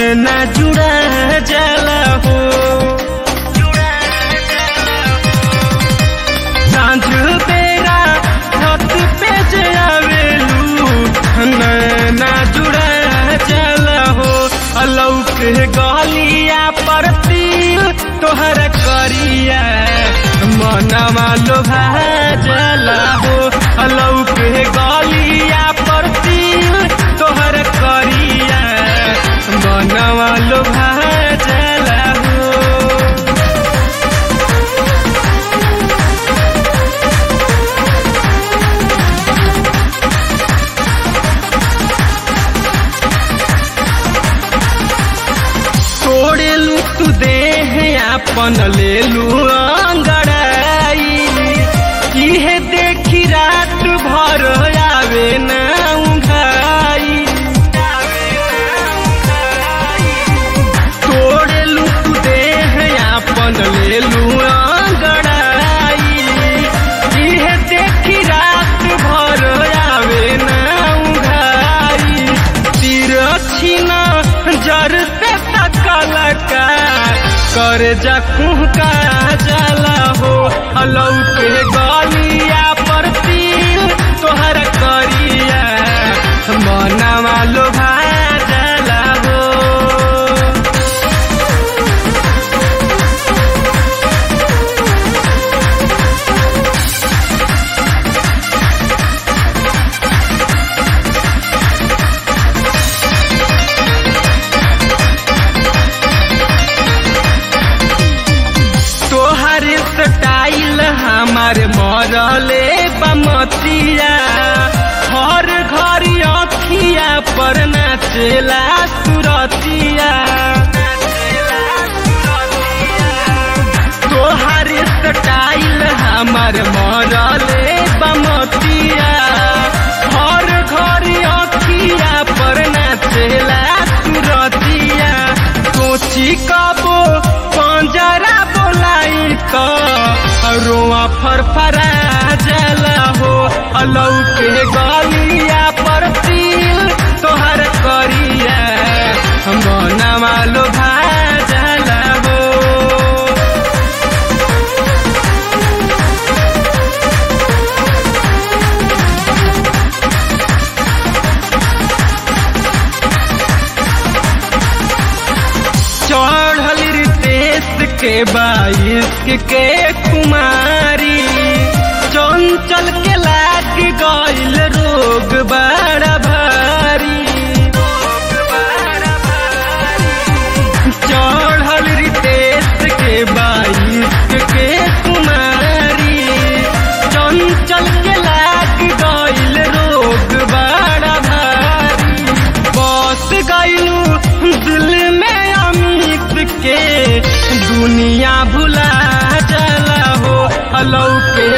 नैना जुड़ा जाला हो सांझ बेरा छत पे जे आवेलू नैना जुड़ा जाला हो अलौक गलिया पर तिल तोहर करिया मनवा लोभा जाला हो अलौक गलिया पर तिल तोहर करिया मनवा लोभा जाला हो छोड़ेलू तू देह अपन लेलू अंगड़ाई इहे देखी रात भर आवे ना उंघाई तोड़ेलू तू देह अपन लेलू अंगड़ाई इहे देखी रात भर आवे ना उंघाई तिरछी ना जर से तकल का कर जखूं का जाला हो अलौक गलिया पर तिल तोहर करिया मनवा लोभा जाला हो तोहर स्टाइल हमार मरले बमतिया हर घर अखिया पर नाचेला सुरतिया तोहर स्टाइल हमार मरले बमतिया हर घर अखिया पर नाचेला सुरतिया सोची कबो पंजरा बोलाई तो रोआ फरफरा जला हो अलौक गलिया पर तिल तोहर करिया मनवा लोभा जला हो चढ़ल रितेश के बाईस के कुमारी चंचल के लाग गईल रोग बड़ा भारी चढ़ल रितेश के बाईस के कुमारी चंचल के लाग गईल रोग बड़ा भारी बस गईलू दिल में अमित के दुनिया भुला जाला हो अलौके